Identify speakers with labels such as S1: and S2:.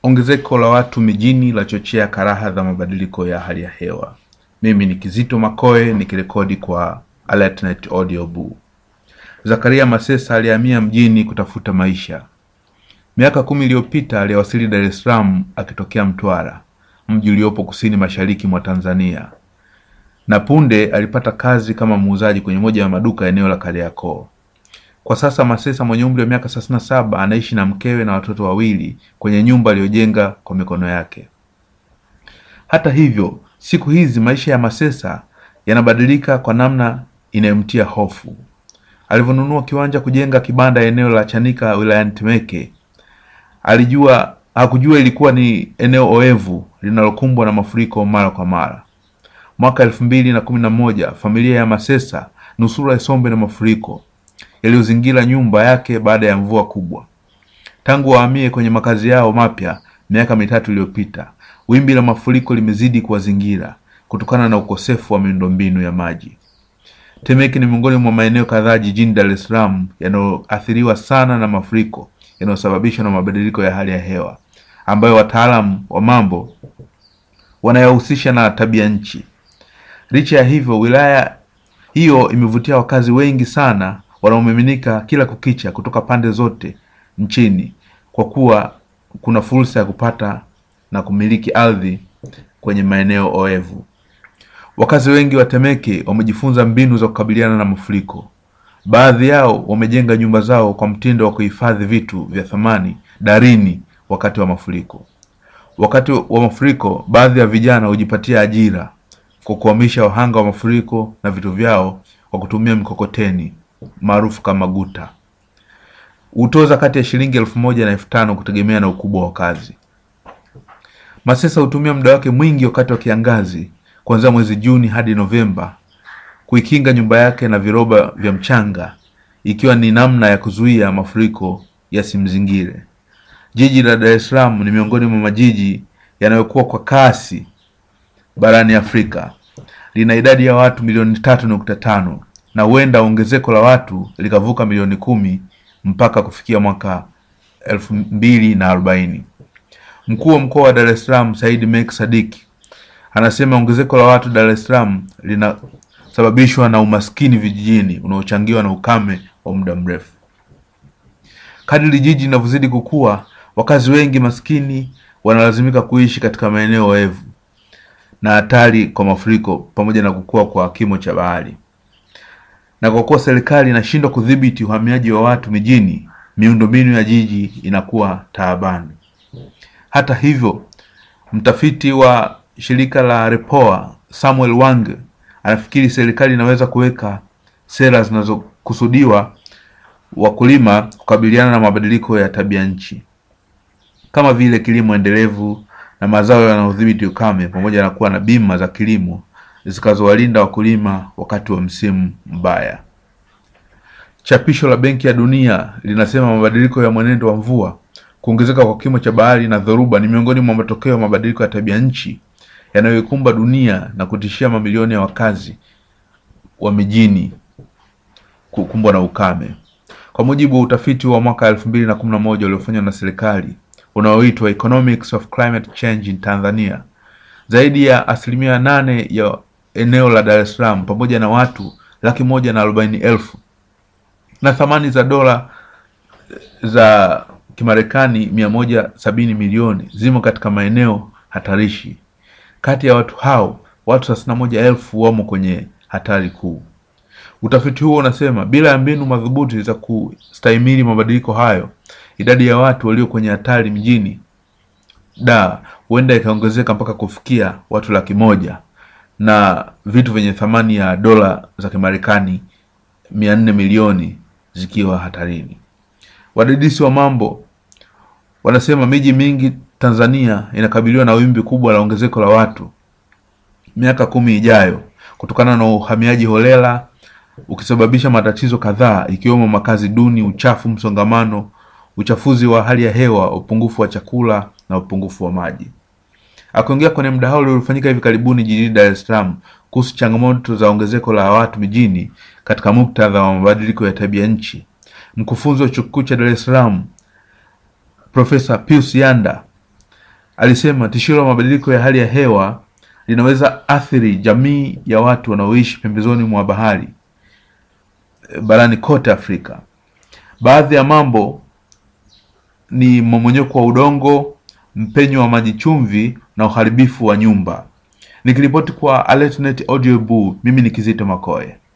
S1: Ongezeko la watu mijini lachochea karaha za mabadiliko ya hali ya hewa. Mimi ni Kizito Makoe nikirekodi kwa AlertNet Audio Boo. Zakaria Masesa alihamia mjini kutafuta maisha. Miaka kumi iliyopita aliwasili Dar es Salaam akitokea Mtwara, mji uliopo kusini mashariki mwa Tanzania, na punde alipata kazi kama muuzaji kwenye moja ya maduka eneo la Kariakoo. Kwa sasa Masesa mwenye umri wa miaka thelathini na saba anaishi na mkewe na watoto wawili kwenye nyumba aliyojenga kwa mikono yake. Hata hivyo, siku hizi maisha ya Masesa yanabadilika kwa namna inayomtia hofu. Alivyonunua kiwanja kujenga kibanda eneo la Chanika wilayani Temeke, alijua hakujua ilikuwa ni eneo oevu linalokumbwa na mafuriko mara kwa mara. Mwaka elfu mbili na kumi na moja familia ya Masesa nusura isombe na mafuriko yaliyozingira nyumba yake baada ya mvua kubwa. Tangu wahamie kwenye makazi yao mapya miaka mitatu iliyopita, wimbi la mafuriko limezidi kuwazingira kutokana na ukosefu wa miundombinu ya maji. Temeke ni miongoni mwa maeneo kadhaa jijini Dar es Salaam yanayoathiriwa sana na mafuriko yanayosababishwa na mabadiliko ya hali ya hewa ambayo wataalamu wa mambo wanayahusisha na tabia nchi. Licha ya hivyo, wilaya hiyo imevutia wakazi wengi sana wanaomiminika kila kukicha kutoka pande zote nchini kwa kuwa kuna fursa ya kupata na kumiliki ardhi kwenye maeneo oevu. Wakazi wengi wa Temeke wamejifunza mbinu za kukabiliana na mafuriko. Baadhi yao wamejenga nyumba zao kwa mtindo wa kuhifadhi vitu vya thamani darini wakati wa mafuriko. Wakati wa mafuriko, baadhi ya vijana hujipatia ajira kwa kuhamisha wahanga wa mafuriko na vitu vyao kwa kutumia mikokoteni maarufu kama guta. Hutoza kati ya shilingi elfu moja na elfu tano kutegemea na ukubwa wa kazi. Masesa hutumia muda wake mwingi wakati wa kiangazi kuanzia mwezi Juni hadi Novemba kuikinga nyumba yake na viroba vya mchanga ikiwa ni namna ya kuzuia mafuriko yasimzingire. Jiji la Dar es Salaam ni miongoni mwa majiji yanayokuwa kwa kasi barani Afrika. Lina idadi ya watu milioni tatu nukta tano na huenda ongezeko la watu likavuka milioni kumi mpaka kufikia mwaka elfu mbili na arobaini. Mkuu wa mkoa wa Dar es Salaam Said Mek Sadiki anasema ongezeko la watu Dar es Salaam linasababishwa na umaskini vijijini unaochangiwa na ukame wa muda mrefu. Kadiri jiji linavyozidi kukua, wakazi wengi maskini wanalazimika kuishi katika maeneo oevu na hatari kwa mafuriko pamoja na kukua kwa kimo cha bahari. Na kwa kuwa serikali inashindwa kudhibiti uhamiaji wa watu mijini, miundombinu ya jiji inakuwa taabani. Hata hivyo, mtafiti wa shirika la Repoa Samuel Wange anafikiri serikali inaweza kuweka sera zinazokusudiwa wakulima kukabiliana na mabadiliko ya tabia nchi kama vile kilimo endelevu na mazao yanayodhibiti ukame pamoja na kuwa na bima za kilimo zikazowalinda wakulima wakati wa msimu mbaya. Chapisho la Benki ya Dunia linasema mabadiliko ya mwenendo wa mvua, kuongezeka kwa kimo cha bahari na dhoruba ni miongoni mwa matokeo ya mabadiliko ya tabia nchi yanayoikumba dunia na kutishia mamilioni ya wakazi wa mijini kukumbwa na ukame. Kwa mujibu wa utafiti wa mwaka elfu mbili na kumi na moja uliofanywa na serikali unaoitwa Economics of Climate Change in Tanzania, zaidi ya asilimia nane ya eneo la Dar es Salaam pamoja na watu laki moja na arobaini elfu na thamani za dola za Kimarekani mia moja sabini milioni zimo katika maeneo hatarishi. Kati ya watu hao watu thelathini na moja elfu wamo kwenye hatari kuu. Utafiti huo unasema bila ya mbinu madhubuti za kustahimili mabadiliko hayo, idadi ya watu walio kwenye hatari mjini da huenda ikaongezeka mpaka kufikia watu laki moja na vitu vyenye thamani ya dola za Kimarekani mia nne milioni zikiwa hatarini. Wadadisi wa mambo wanasema miji mingi Tanzania inakabiliwa na wimbi kubwa la ongezeko la watu miaka kumi ijayo kutokana na uhamiaji holela ukisababisha matatizo kadhaa ikiwemo makazi duni, uchafu, msongamano, uchafuzi wa hali ya hewa, upungufu wa chakula na upungufu wa maji. Akiongea kwenye mdahalo uliofanyika hivi karibuni jijini Dar es Salaam kuhusu changamoto za ongezeko la watu mijini katika muktadha wa mabadiliko ya tabia nchi, mkufunzi wa chuo kikuu cha Dar es Salaam Profesa Pius Yanda alisema tishio la mabadiliko ya hali ya hewa linaweza athiri jamii ya watu wanaoishi pembezoni mwa bahari eh, barani kote Afrika. Baadhi ya mambo ni mmomonyoko wa udongo, mpenyo wa maji chumvi na uharibifu wa nyumba. Nikiripoti kwa AlertNet Audio Boo, mimi ni Kizito Makoe.